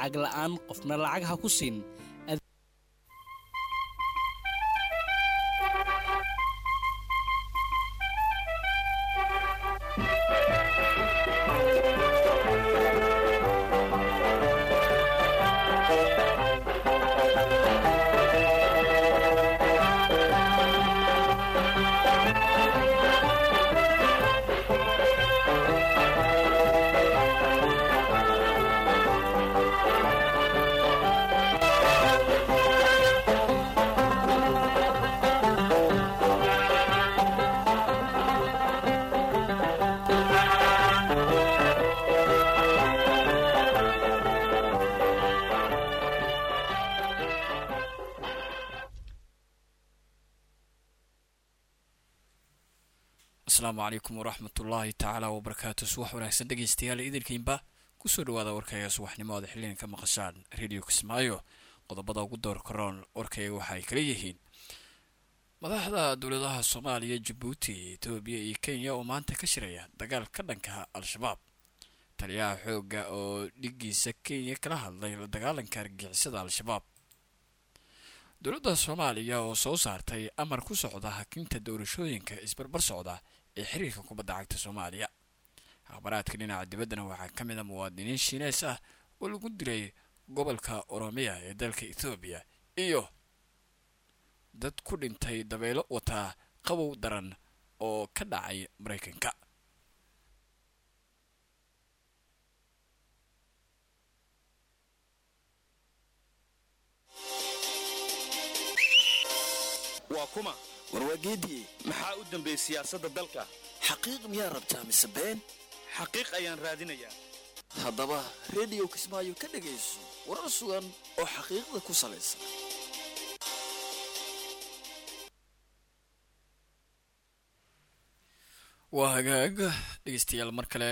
lacag la'aan qofna lacag ha ku siin asalaamu calaykum waraxmatullaahi tacaala wabarakaatu subax wanaagsan dhegeystayaal idinkiinba kusoo dhawaada warkayga subaxnimo aad xiligan ka maqashaan radio kismaayo qodobada ugu door karoon warkayga waxa ay kala yihiin madaxda dowladaha soomaaliya jabuuti etoobiya iyo kenya oo maanta ka shiraya dagaal ka dhanka al-shabaab taliyaha xoogga oo dhigiisa kenya kala hadlay la dagaalanka argixisada al-shabaab dowladda soomaaliya oo soo saartay amar ku socda hakinta doorashooyinka isbarbar socda ee xiriirka kubadda cagta soomaaliya akhbaraadka dhinaca dibaddana waxaa ka mid a muwaadiniin shiineys ah oo lagu dilay gobolka oromiya ee dalka ethoobiya iyo dad ku dhintay dabeelo wataa qabow daran oo ka dhacay maraykanka waa kuma warwaageediye maxaa u dambeeyey siyaasadda dalka xaqiiq miyaa rabtaa mise been xaqiiq ayaan raadinayaa haddaba rediyo kismaayo ka dhegayso warar sugan oo xaqiiqda ku salaysan waa hagaag dhegeystayaal mar kale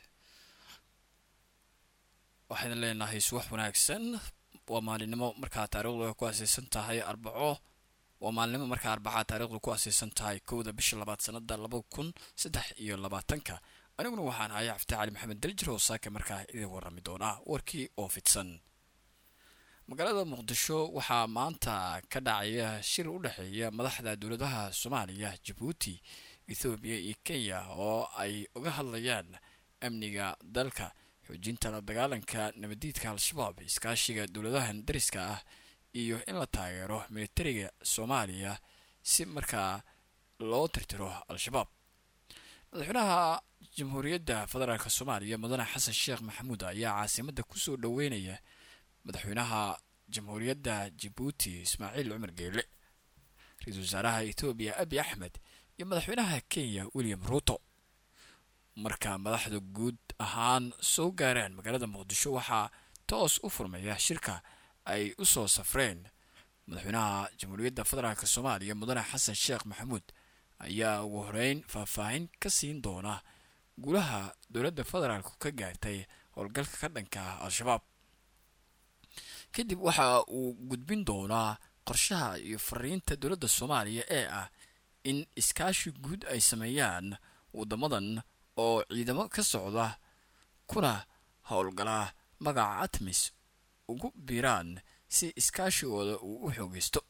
waxayna leenahay subax wanaagsan waa maalinimo markaa taariikhdu ay ku aseysan tahay arbaco waa maalinimo markaa arbacaa taarikhdu ku aseysan tahay kowda bisha labaad sanada laba kun saddex iyo labaatanka aniguna waxaan ahay cafte cali maxamed daljir oo saaka markaa idin warami doonaa warkii oo fidsan magaalada muqdisho waxaa maanta ka dhacaya shir u dhexeeya madaxda dowladaha soomaaliya jabuuti ethoobiya iyo kenya oo ay uga hadlayaan amniga dalka xoojinta la dagaalanka nabadiidka al-shabaab iskaashiga dowladahan dariska ah iyo in la taageero militariga soomaaliya si markaa loo tirtiro al-shabaab madaxweynaha jamhuuriyadda federaalk soomaaliya mudane xasan sheekh maxamuud ayaa caasimadda kusoo dhoweynaya madaxweynaha jamhuuriyadda jabuuti ismaaciil cumar geele ra-iisul wasaaraha etoobiya abi axmed iyo madaxweynaha kenya william ruuto marka madaxda guud ahaan soo gaaraan magaalada muqdisho waxaa toos u furmaya shirka ay u soo safreen madaxweynaha jamhuuriyadda federaalk soomaaliya mudane xasan sheekh maxamuud ayaa ugu horeyn faahfaahin ka siin doona gulaha dowladda federaalku ka gaartay howlgalka ka dhanka al-shabaab kadib waxa uu gudbin doonaa qorshaha iyo fariinta dowladda soomaaliya ee ah in iskaashi guud ay sameeyaan waddamadan oo ciidamo ka socda kuna howlgala magaca atmis ugu biiraan si iskaashigooda uu u xoogeysto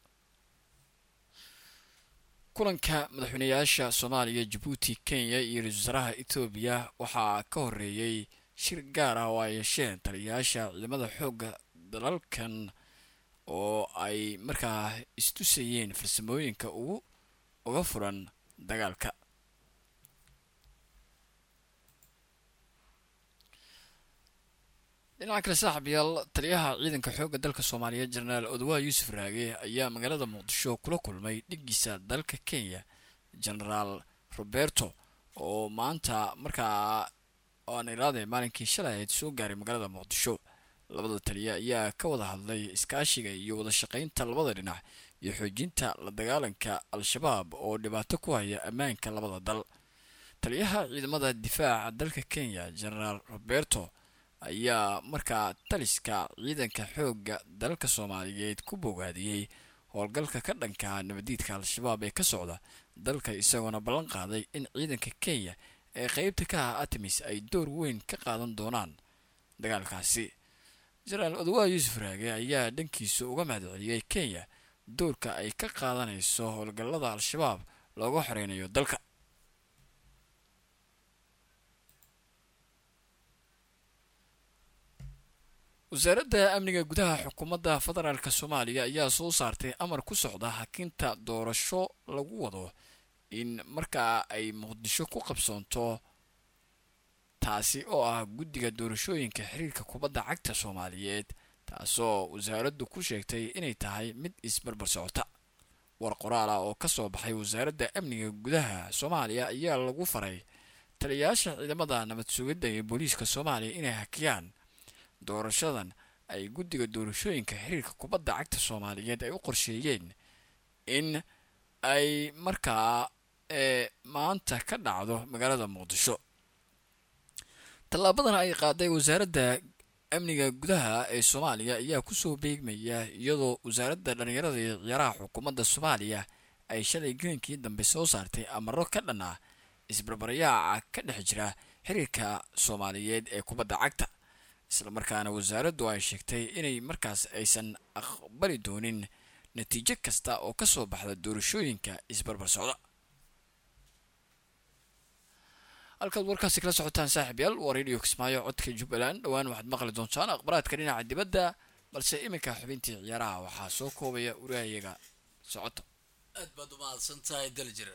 kulanka madaxweynayaasha soomaaliya jabuuti kenya iyo ra-isul wasaaraha etoobiya waxaa ka horeeyey shir gaar ah oo ay yeesheen taliyayaasha ciidamada xoogga dalalkan oo ay markaa istusayeen farsamooyinka ugu uga furan dagaalka dhinaca kale saaxiibyaal taliyaha ciidanka xoogga dalka soomaaliyeed jenaraal odwaa yuusuf raage ayaa magaalada muqdisho kula kulmay dhigiisa dalka kenya genaraal roberto oo maanta markaa aan iraade maalinkii shalay ahayd soo gaaray magaalada muqdisho labada taliya ayaa ka wada hadlay iskaashiga iyo wada shaqaynta labada dhinac iyo xoojinta la dagaalanka al-shabaab oo dhibaato ku haya ammaanka labada dal taliyaha ciidamada difaaca dalka kenya genaraal roberto ayaa markaa taliska ciidanka xoogga dalka soomaaliyeed ku bogaadiyey howlgalka ka dhanka nabadiidka al-shabaab ee ka socda dalka isagoona ballan qaaday in ciidanka kenya ee qeybta ka ah atamis ay door weyn ka qaadan doonaan dagaalkaasi jenaraal odawa yuusuf raage ayaa dhankiisa uga mahadceliyey kenya doorka ay ka qaadanayso howlgallada al-shabaab looga xoreynayo dalka wasaaradda amniga gudaha xukuumadda federaalk soomaaliya ayaa soo saartay amar ku socda hakinta doorasho lagu wado in markaa ay muqdisho ku qabsoonto taasi oo ah guddiga doorashooyinka xiriirka kubadda cagta soomaaliyeed taasoo wasaaraddu ku sheegtay inay tahay mid isbarbar socota war qoraal ah oo ka soo baxay wasaaradda amniga gudaha soomaaliya ayaa lagu faray taliyayaasha ciidamada nabad sugidda ee booliiska soomaaliya inay hakiyaan doorashadan ay guddiga doorashooyinka xiriirka kubadda cagta soomaaliyeed ay u qorsheeyeen in ay markaa ee maanta ka dhacdo magaalada muqdisho tallaabadan ay qaaday wasaaradda amniga gudaha ee soomaaliya ayaa kusoo beegmaya iyadoo wasaaradda dhallinyarada iyo ciyaaraha xukuumadda soomaaliya ay shalay gelinkii dambe soo saartay amaro ka dhan ah isbarbaryaaca ka dhex jira xiriirka soomaaliyeed ee kubadda cagta islamarkaana wasaaraddu ay sheegtay inay markaas aysan aqbali doonin natiijo kasta oo ka soo baxda doorashooyinka isbarbar socda halkaad warkaasi kala socotaan saaxiib yaal waa radio kismaayo codka jubbaland dhowaan waxaad maqli doontaan akhbaraadka dhinaca dibadda balse iminka xubintii ciyaaraha waxaa soo koobaya uraayaga socoto aad baad umahadsan tahay daljir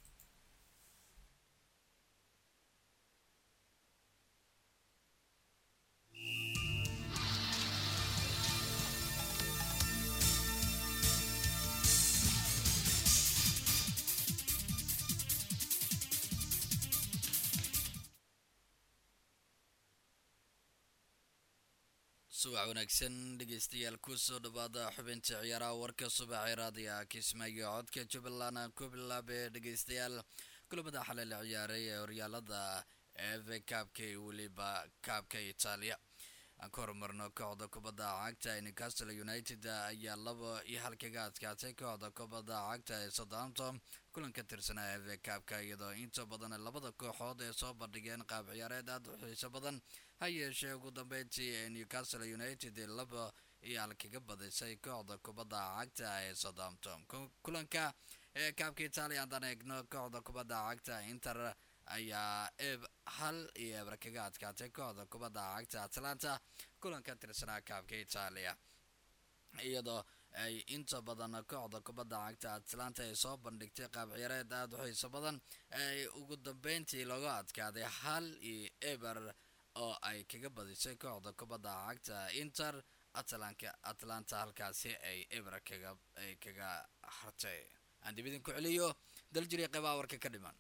subax wanaagsan dhegeystayaal kusoo dhawaada xubinta ciyaaraha warka subaxee raadiga kismaayo codka jubbaland aan ku bilaabee dhegeystayaal kulamada xalay la ciyaaray ee horyaalada eve kaabka iyo weliba kaabka itaaliya aan ka horumarno kooxda kubadda cagta ee newcastle united ayaa laba iyo hal kaga adkaatay kooxda kubadda cagta ee southampton kulan ka tirsanaa eve kaabka iyadoo inta badan labada kooxood ee soo bandhigeen qaab ciyaareed aada u xiiso badan ha yeeshee ugu dambeyntii ee newcastle united laba iyo hal kaga badisay kooxda kubadda cagta ee southampton kulanka ee kaabka itaaliya haddaan eegno kooxda kubadda cagta inter ayaa eb hal iyo eber kaga adkaatay kooxda kubadda cagta atlanta kulan ka tirsanaa kaabka itaaliya iyadoo ay inta badan kooxda kubadda cagta atlanta ay soo bandhigtay qaab ciyaareed aada u xiiso badan ay ugu dambeyntii looga adkaaday hal iyo eber oo ay kaga badisay kooxda kubadda cagta inter atlanka atlanta halkaasi ay eber kaga ay kaga hartay aan dib idinku celiyo daljiriya qeybaha warka ka dhiman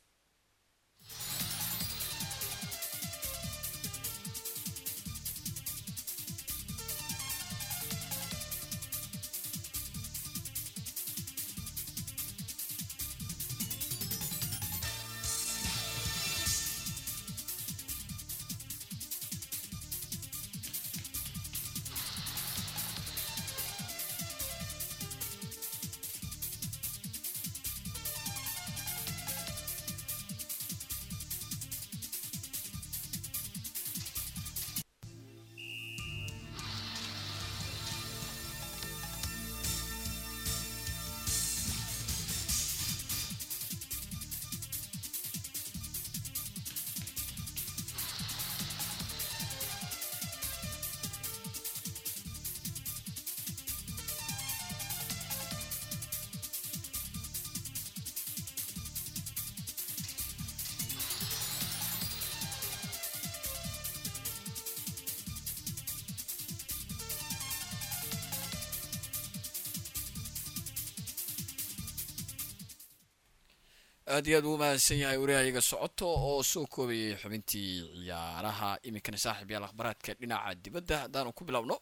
aada iyo aad uu mahadsan yahay waryahayaga socoto oo soo koobayay xubintii ciyaaraha iminkana saaxiib yaal akhbaraadka dhinaca dibadda haddaanu ku bilowno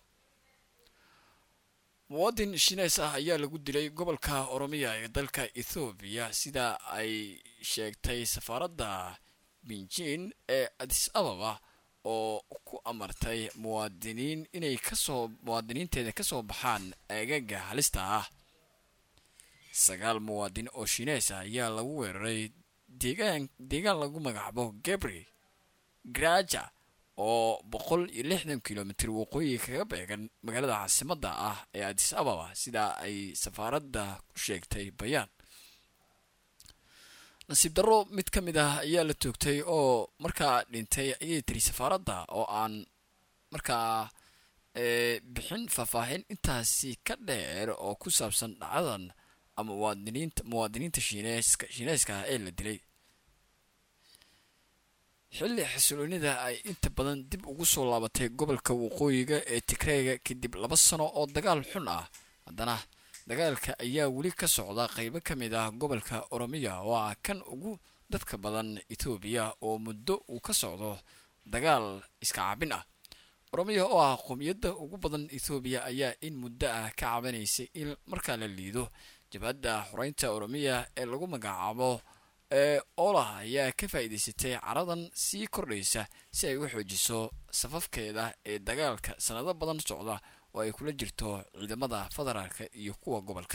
muwadin shineys ah ayaa lagu dilay gobolka oromiya ee dalka ethoobiya sida ay sheegtay safaaradda binjin ee adis ababa oo ku amartay muwaadiniin inay kasoo muwaadiniinteeda kasoo baxaan eegaga halista ah sagaal muwaadin oo shineys ah ayaa lagu weeraray deegaan deegaan lagu magacaabo gabri graja oo boqol iyo lixdan kilomitr waqooyi kaga beegan magaalada caasimadda ah ee adis ababa sidaa ay safaaradda ku sheegtay bayaan nasiib darro mid ka mid ah ayaa la toogtay oo markaa dhintay ayay tiri safaaradda oo aan markaa bixin faahfaahin intaasi ka dheer oo ku saabsan dhacdadan ama muwaadiniinta muwaadiniinta shiineeska shiineyska ah ee la dilay xilli xasiloonida ay inta badan dib ugu soo laabatay gobolka waqooyiga ee tigreega kadib laba sano oo dagaal xun ah haddana dagaalka ayaa weli ka socda qeybo ka mid ah gobolka oromiya oo ah kan ugu dadka badan etoobiya oo muddo uu ka socdo dagaal iska cabin ah oromiya oo ah qowmiyadda ugu badan ethoobiya ayaa in muddo ah ka cabanaysay in markaa la liido jabhadda xoreynta oromiya ee lagu magacaabo ee oolah ayaa ka faa'iidaysatay caradan sii kordhaysa si ay u xoojiso safafkeeda ee dagaalka sanado badan socda oo ay kula jirto ciidamada federaalka iyo kuwa gobolka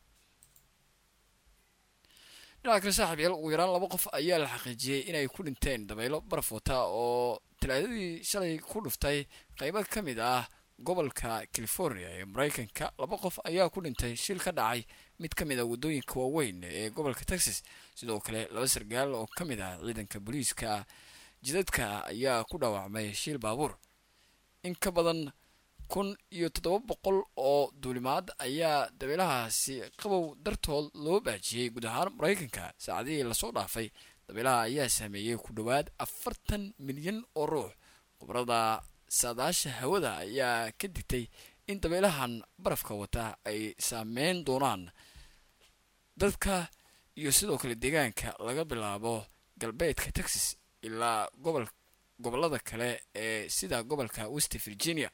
dhinaca kale saaxiib yaal ugu yaraan laba qof ayaa la xaqiijiyey inay ku dhinteen dabaylo barafota oo talaadadii shalay ku dhuftay qeybo ka mid ah gobolka california ee mareykanka laba qof ayaa ku dhintay shil ka dhacay mid ka mid a waddooyinka waaweyn ee gobolka texas sidoo kale laba sargaal oo ka mid ah ciidanka booliiska jidadka ayaa ku dhaawacmay shil baabuur in ka badan kun iyo toddoba boqol oo duulimaad ayaa dabeelahaasi qabow dartood loo baajiyey guud ahaan mareykanka saacadihii lasoo dhaafay dabeelaha ayaa saameeyey ku dhowaad afartan milyan oo ruux khubrada saadaasha hawada ayaa ka digtay in dabeelahan barafka wata ay saameyn doonaan dadka iyo sidoo kale deegaanka laga bilaabo galbeedka texas ilaa gobol gobollada kale ee sida gobolka west virginia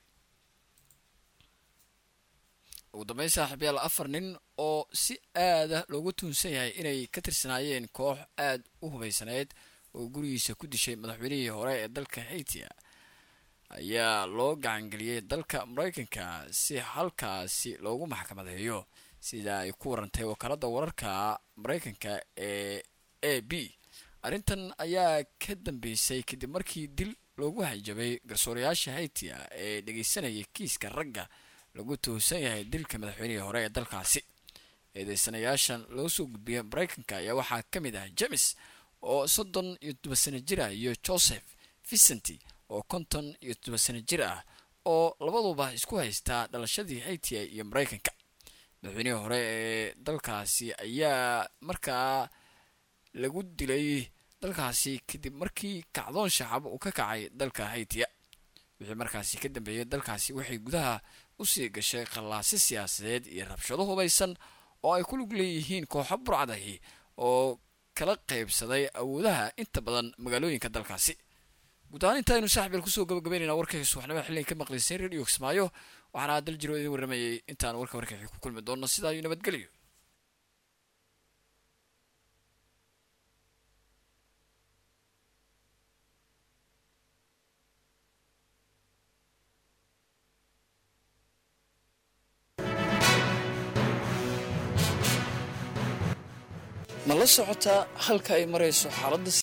ugu dambeyn saaxiibyaal afar nin oo si aada loogu tuunsan yahay inay ka tirsanaayeen koox aada u hubaysaneyd oo gurigiisa ku dishay madaxweynihii hore ee dalka haitia ayaa loo gacangeliyey dalka mareykanka si halkaasi loogu maxkamadeeyo sida ay ku warantay wakaalada wararka mareykanka ee a b arrintan ayaa ka dambeysay kadib markii dil loogu hanjabay garsoorayaasha haitia ee dhegeysanayay kiiska ragga lagu tuhsan yahay dilka madaxweynihii hore ee dalkaasi eedeysanayaashan loo soo gudbiyay mareykanka ayaa waxaa ka mid ah james oo soddon iyo todoba sano jir ah iyo joseph vicenti oo konton iyo todoba sano jir ah oo labaduba isku haystaa dhalashadii haiti iyo mareykanka madaxweynihii hore ee dalkaasi ayaa markaa lagu dilay dalkaasi kadib markii kacdoon shacab uu ka kacay dalka haitiya wixii markaasi ka dambeeyay dalkaasi waxay gudaha usii gashay khallaasi siyaasadeed iyo rabshado hubaysan oo ay ku lug leeyihiin kooxo burcadahi oo kala qaybsaday awoodaha inta badan magaalooyinka dalkaasi guud ahaan intaaynu saaxibeel kusoo gabagabeynayna warkayga subaxnimada xilligan ka maqlaysay radio kismaayo waxaana dal jiro idin warramayay intaan warka warkaxii ku kulmi doonno sidaa iyo nabadgelyo ma la socotaa halka ay marayso xaaladda